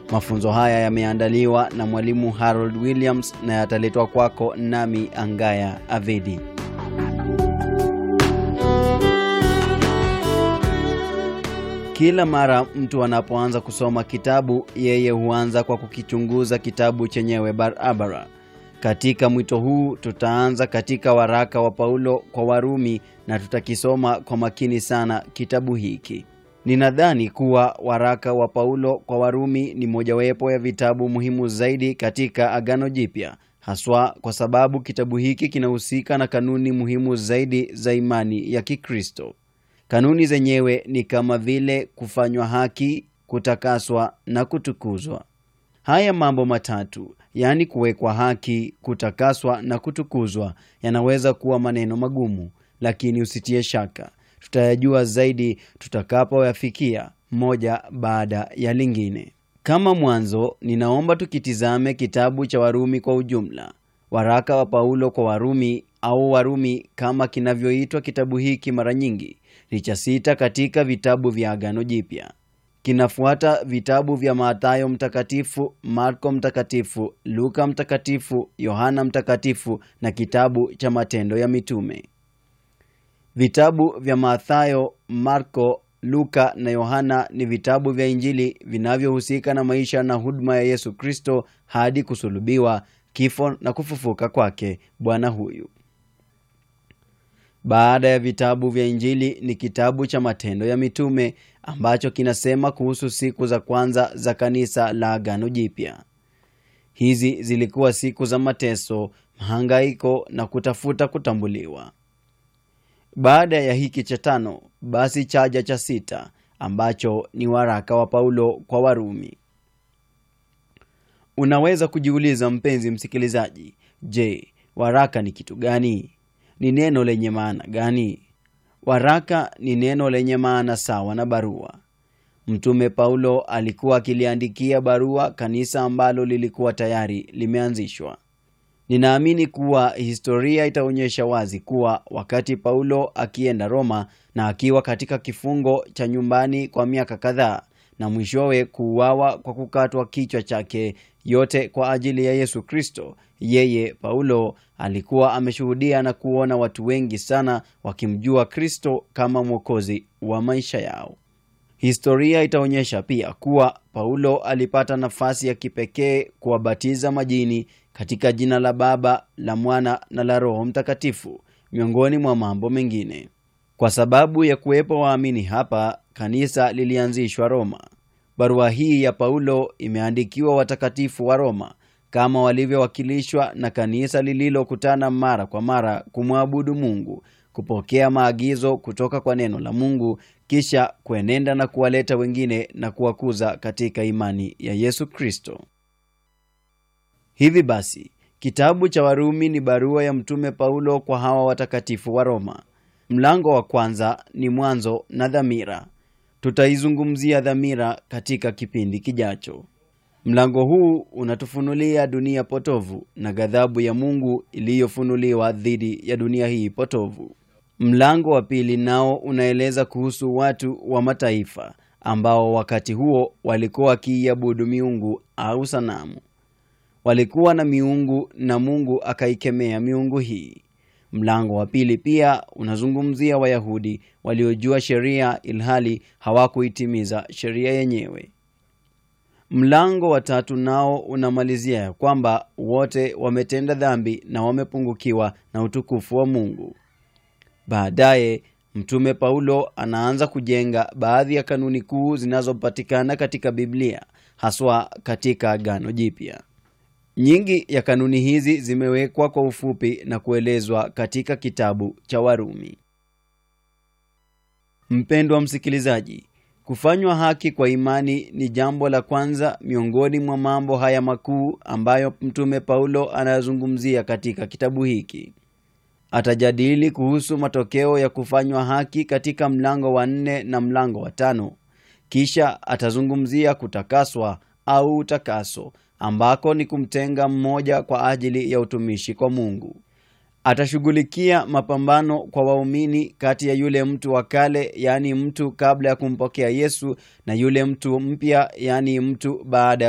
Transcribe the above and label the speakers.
Speaker 1: Mafunzo haya yameandaliwa na mwalimu Harold Williams na yataletwa kwako nami Angaya Avedi. Kila mara mtu anapoanza kusoma kitabu, yeye huanza kwa kukichunguza kitabu chenyewe barabara. Katika mwito huu tutaanza katika waraka wa Paulo kwa Warumi na tutakisoma kwa makini sana kitabu hiki. Ninadhani kuwa waraka wa Paulo kwa Warumi ni mojawapo ya vitabu muhimu zaidi katika Agano Jipya, haswa kwa sababu kitabu hiki kinahusika na kanuni muhimu zaidi za imani ya Kikristo. Kanuni zenyewe ni kama vile kufanywa haki, kutakaswa na kutukuzwa. Haya mambo matatu, yaani kuwekwa haki, kutakaswa na kutukuzwa, yanaweza kuwa maneno magumu, lakini usitie shaka, tutayajua zaidi tutakapoyafikia moja baada ya lingine. Kama mwanzo, ninaomba tukitizame kitabu cha Warumi kwa ujumla. Waraka wa Paulo kwa Warumi au Warumi kama kinavyoitwa kitabu hiki mara nyingi ni cha sita katika vitabu vya Agano Jipya. Kinafuata vitabu vya Mathayo Mtakatifu, Marko Mtakatifu, Luka Mtakatifu, Yohana Mtakatifu na kitabu cha Matendo ya Mitume. Vitabu vya Mathayo, Marko, Luka na Yohana ni vitabu vya Injili vinavyohusika na maisha na huduma ya Yesu Kristo hadi kusulubiwa, kifo na kufufuka kwake Bwana huyu. Baada ya vitabu vya Injili ni kitabu cha Matendo ya Mitume ambacho kinasema kuhusu siku za kwanza za kanisa la Agano Jipya. Hizi zilikuwa siku za mateso, mahangaiko na kutafuta kutambuliwa. Baada ya hiki cha tano, basi chaja cha sita ambacho ni waraka wa Paulo kwa Warumi. Unaweza kujiuliza mpenzi msikilizaji, je, waraka ni kitu gani? Ni neno lenye maana gani? Waraka ni neno lenye maana sawa na barua. Mtume Paulo alikuwa akiliandikia barua kanisa ambalo lilikuwa tayari limeanzishwa. Ninaamini kuwa historia itaonyesha wazi kuwa wakati Paulo akienda Roma na akiwa katika kifungo cha nyumbani kwa miaka kadhaa na mwishowe kuuawa kwa kukatwa kichwa chake, yote kwa ajili ya Yesu Kristo, yeye Paulo alikuwa ameshuhudia na kuona watu wengi sana wakimjua Kristo kama mwokozi wa maisha yao. Historia itaonyesha pia kuwa Paulo alipata nafasi ya kipekee kuwabatiza majini katika jina la Baba, la Mwana na la Roho Mtakatifu, miongoni mwa mambo mengine. Kwa sababu ya kuwepo waamini hapa, kanisa lilianzishwa Roma. Barua hii ya Paulo imeandikiwa watakatifu wa Roma kama walivyowakilishwa na kanisa lililokutana mara kwa mara kumwabudu Mungu, kupokea maagizo kutoka kwa neno la Mungu, kisha kuenenda na kuwaleta wengine na kuwakuza katika imani ya Yesu Kristo. Hivi basi, kitabu cha Warumi ni barua ya Mtume Paulo kwa hawa watakatifu wa Roma. Mlango wa kwanza ni mwanzo na dhamira. Tutaizungumzia dhamira katika kipindi kijacho. Mlango huu unatufunulia dunia potovu na ghadhabu ya Mungu iliyofunuliwa dhidi ya dunia hii potovu. Mlango wa pili nao unaeleza kuhusu watu wa mataifa ambao wakati huo walikuwa wakiiabudu miungu au sanamu. Walikuwa na miungu na Mungu akaikemea miungu hii. Mlango wa pili pia unazungumzia Wayahudi waliojua sheria ilhali hawakuitimiza sheria yenyewe. Mlango wa tatu nao unamalizia ya kwamba wote wametenda dhambi na wamepungukiwa na utukufu wa Mungu. Baadaye Mtume Paulo anaanza kujenga baadhi ya kanuni kuu zinazopatikana katika Biblia, haswa katika Agano Jipya. Nyingi ya kanuni hizi zimewekwa kwa ufupi na kuelezwa katika kitabu cha Warumi. Mpendwa msikilizaji, kufanywa haki kwa imani ni jambo la kwanza miongoni mwa mambo haya makuu ambayo Mtume Paulo anayazungumzia katika kitabu hiki. Atajadili kuhusu matokeo ya kufanywa haki katika mlango wa nne na mlango wa tano. Kisha atazungumzia kutakaswa au utakaso ambako ni kumtenga mmoja kwa ajili ya utumishi kwa Mungu. Atashughulikia mapambano kwa waumini kati ya yule mtu wa kale, yaani mtu kabla ya kumpokea Yesu, na yule mtu mpya, yaani mtu baada